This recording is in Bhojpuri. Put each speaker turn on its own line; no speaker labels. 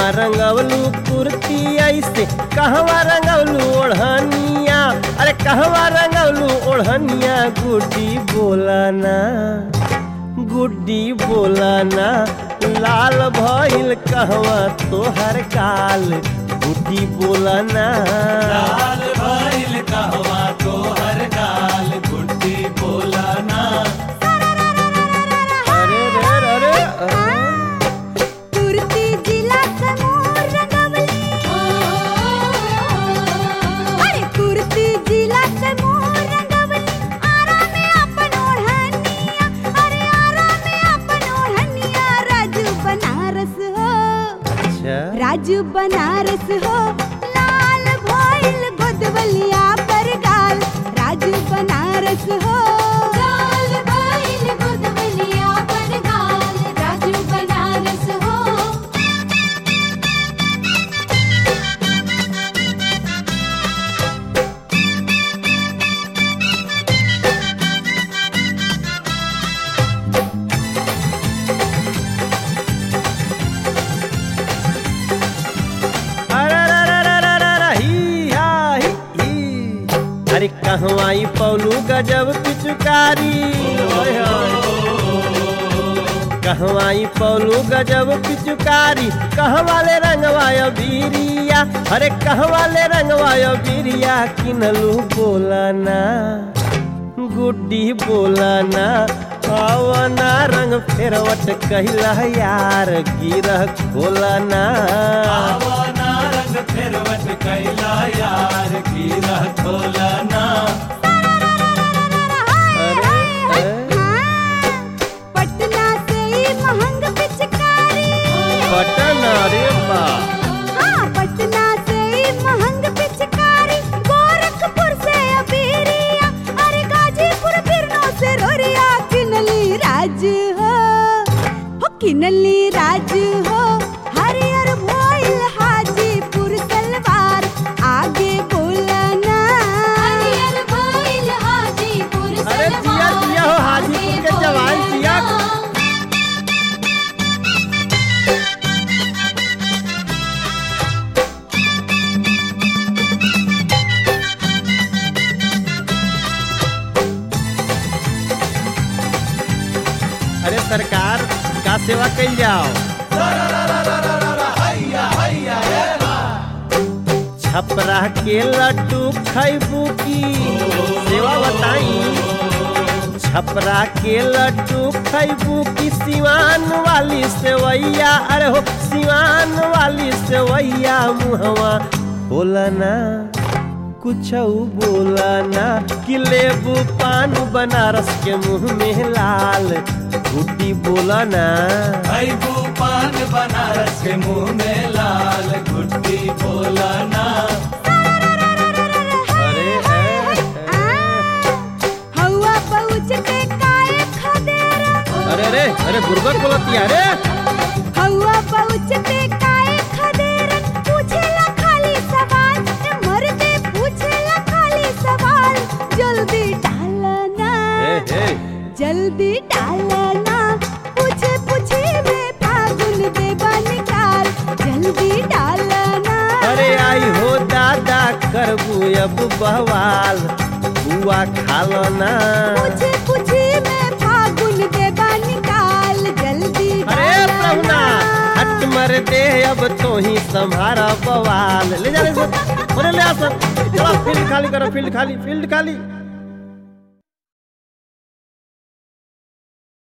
कहवा रंगवलू कुर्ती ऐसे कहवा रंगवलू ओढ़निया अरे कहवा रंगवलू ओढ़निया गुड्डी बोलाना गुड्डी बोलाना लाल भइल कहवा तोहर काल गुड्डी बोलाना
लाल भइल कहवा तोहर गाल गुड्डी बोलाना
अरे रे रे रे
कुर्ती जिला समूह रंगवली अरे कुर्ती जिला समूह रंगवली आरा में अपन ओढ़निया अरे आरा में अपन ओढ़निया राजू बनारस हो
अच्छा
राजू बनारस हो लाल भइल गोदवलिया पर गाल राजू बनारस हो लाल भइल गोदवलिया पर गाल राजू बनारस हो
अरे रे रे रे रे रे रे, ही हा, ही, ही। अरे कहवाई पौलू गजब पिचकारी ओए होए। कहवाई पौलू गजब पिचकारी कहवाले रंगवायो बीरिया अरे कहवाले रंगवायो बीरिया किनलू बोलाना गुड्डी बोलाना आवना रंग फेरवट कहिला यार गिरह खोलाना
आवना रंग फेरवट कैला यार गिरा खोलाना
अरे अरे,
पटना से ही महंग पिचकारी
बटन अरे बा
हाँ पटना से ही महंग पिचकारी गोरखपुर से अबीरिया अरे गाजीपुर बिरनो से रोरिया किनली राज हो हो किनली राज हो हरियर भोइल हाजीपुर सलवार आगे बोलना हरियर भोइल हाजीपुर
अरे जिया जिया हो हाजीपुर के जवान जिया अरे सरकार का सेवा कल जाओ छपरा के लड्डू खैबू की सेवा बताई छपरा के लड्डू खैबू की सिवान वाली सेवैया अरे हो सिवान वाली सेवैया मुहवा बोलना कुछ बोलना कि लेबू पान बनारस के मुंह में लाल गुड्डी बोलना
भैबू पान बनारस के मुंह में लाल गुड्डी बोलाना
अरे ए, ए,
हवा पहुँचते काए खदेरा
अरे रे अरे गुर्बत बोलती है रे
हवा पहुँचते काए खदेरा पूछेला खाली सवाल ए मर्दे पूछेला खाली सवाल जल्दी डालना
ए, ए,
जल्दी डालना पूछे पूछे में फागुन देवा निकाल जल्दी डालना
अरे आई हो दादा करबू अब बवाल बुआ खालो ना
पूछे पूछे में फागुन देवा निकाल जल्दी
अरे प्रभुना हट मर दे अब तो ही संभारा बवाल ले जा ले जा। अरे ले आ सब चलो फील्ड खाली करो फील्ड खाली फील्ड खाली